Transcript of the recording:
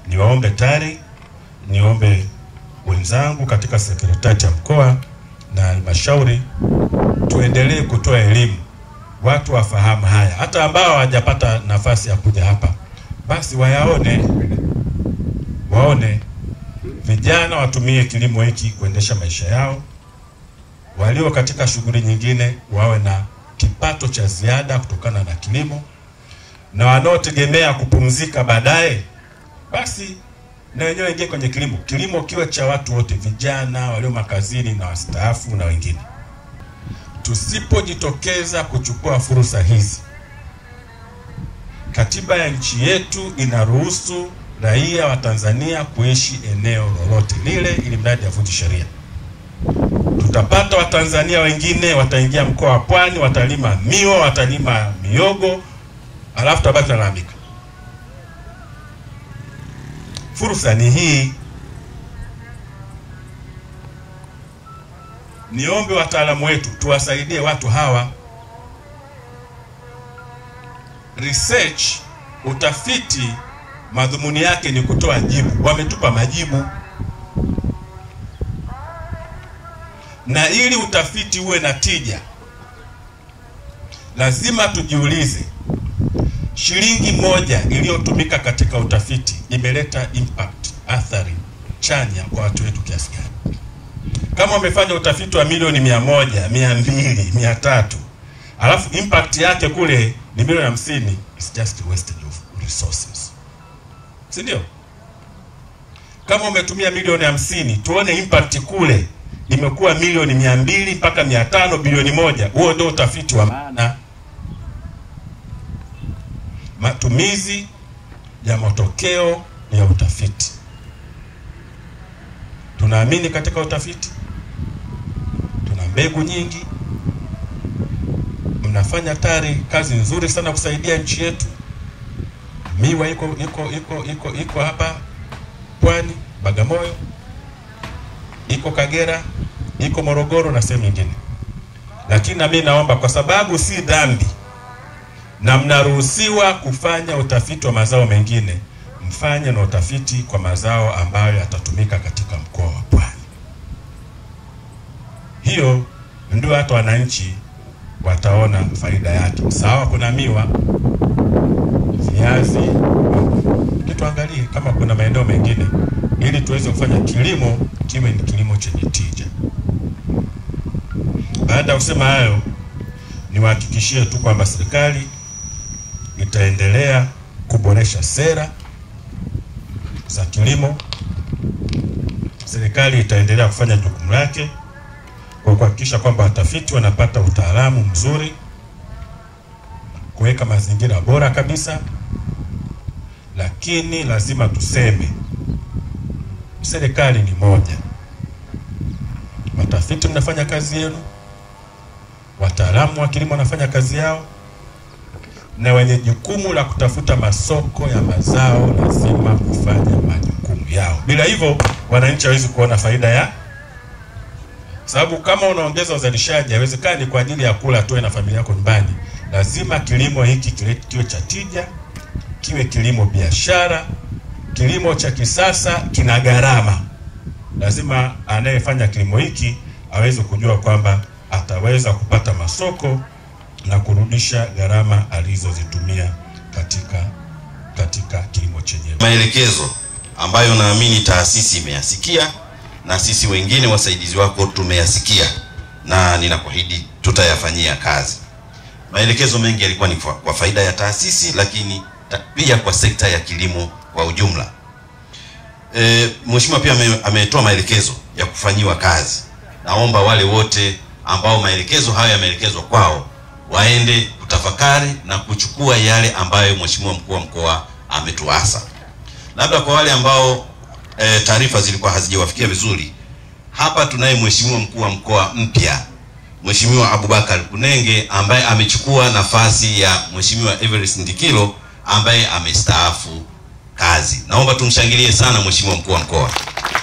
niwaombe TARI, niombe wenzangu katika sekretarieti ya mkoa na halmashauri, tuendelee kutoa elimu, watu wafahamu haya, hata ambao hawajapata nafasi ya kuja hapa, basi wayaone, waone vijana watumie kilimo hiki kuendesha maisha yao, walio katika shughuli nyingine wawe na kipato cha ziada kutokana na kilimo, na wanaotegemea kupumzika baadaye, basi na wenyewe waingie kwenye kilimo. Kilimo kiwe cha watu wote, vijana walio makazini na wastaafu na wengine. Tusipojitokeza kuchukua fursa hizi, katiba ya nchi yetu inaruhusu raia wa Tanzania kuishi eneo lolote lile, ili mradi avunji sheria. Tutapata Watanzania wengine wataingia mkoa wa Pwani, watalima miwa, watalima miogo, alafu tutabaki tunalalamika. Fursa ni hii. Niombe wataalamu wetu tuwasaidie watu hawa. Research, utafiti, madhumuni yake ni kutoa jibu. Wametupa majibu, na ili utafiti uwe na tija, lazima tujiulize shilingi moja iliyotumika katika utafiti imeleta impact, athari chanya kwa watu wetu kiasi gani? Kama umefanya utafiti wa milioni mia moja, mia mbili, mia tatu alafu impact yake kule ni milioni hamsini, it's just a wastage of resources, si ndio? Kama umetumia milioni hamsini, tuone impact kule imekuwa milioni mia mbili mpaka mia tano, bilioni moja. Huo ndio utafiti wa maana. Matumizi ya matokeo ya utafiti. Tunaamini katika utafiti, tuna mbegu nyingi. Mnafanya TARI kazi nzuri sana kusaidia nchi yetu. Miwa iko iko iko iko iko hapa Pwani, Bagamoyo, iko Kagera, iko Morogoro na sehemu nyingine, lakini na mimi naomba kwa sababu si dhambi na mnaruhusiwa kufanya utafiti wa mazao mengine, mfanye na utafiti kwa mazao ambayo yatatumika katika mkoa wa Pwani. Hiyo ndio hata wananchi wataona faida yake. Sawa, kuna miwa, viazi, tuangalie kama kuna maeneo mengine, ili tuweze kufanya kilimo kiwe ni kilimo chenye tija. Baada ya kusema hayo, niwahakikishie tu kwamba serikali itaendelea kuboresha sera za kilimo. Serikali itaendelea kufanya jukumu lake kwa kuhakikisha kwamba watafiti wanapata utaalamu mzuri, kuweka mazingira bora kabisa. Lakini lazima tuseme, serikali ni moja. Watafiti mnafanya kazi yenu, wataalamu wa kilimo wanafanya kazi yao na wenye jukumu la kutafuta masoko ya mazao lazima kufanya majukumu yao. Bila hivyo, wananchi hawezi kuona faida ya, sababu kama unaongeza uzalishaji, haiwezekani kwa ajili ya kula tu na familia yako nyumbani. Lazima kilimo hiki kiwe cha tija, kiwe kilimo biashara. Kilimo cha kisasa kina gharama, lazima anayefanya kilimo hiki aweze kujua kwamba ataweza kupata masoko na kurudisha gharama alizozitumia katika katika kilimo chenyewe. Maelekezo ambayo naamini taasisi imeyasikia na sisi wengine wasaidizi wako tumeyasikia, na ninakuahidi tutayafanyia kazi. Maelekezo mengi yalikuwa ni kwa faida ya taasisi, lakini pia kwa sekta ya kilimo kwa ujumla. E, Mheshimiwa pia ametoa maelekezo ya kufanyiwa kazi. Naomba wale wote ambao maelekezo hayo yameelekezwa kwao waende kutafakari na kuchukua yale ambayo Mheshimiwa mkuu wa mkoa ametuasa. Labda kwa wale ambao e, taarifa zilikuwa hazijawafikia vizuri, hapa tunaye Mheshimiwa mkuu wa mkoa mpya Mheshimiwa Abubakar Kunenge ambaye amechukua nafasi ya Mheshimiwa Everest Ndikilo ambaye amestaafu kazi. Naomba tumshangilie sana Mheshimiwa mkuu wa mkoa.